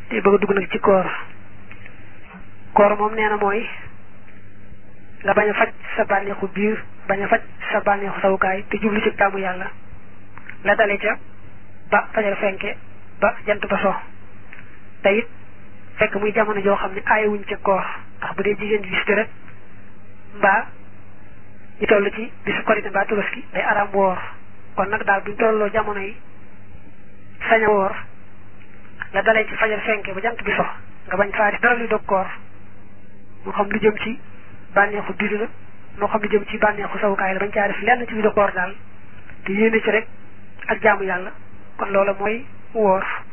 te bëgg a dugg nag ci koor koor moom nee na mooy nga bañ a faj sa bànneexu biir bañ a faj sa bànneexu sawukaay te jublu ci taamu yàlla la dale ca ba fajar fenke ba jant ba so te it fekk muy jamono joo xam ne aayewuñ ca koor ndax bu dee jigéen ji gis rek mbaa ñu toll ci bisu korite mbaa tabaski day araam woor kon nag daal buñ tolloo jamono yi sañ a woor la dalee ci fajar fenke ba jant bi so nga bañ faa def dara luy dog koor moo xam lu jëm ci bànneexu biir la moo xam lu jëm ci bànneexu sawukaay la bañ caa def lenn ci biir koor daal te yéene ci rek ak jaamu yàlla kon loola mooy woor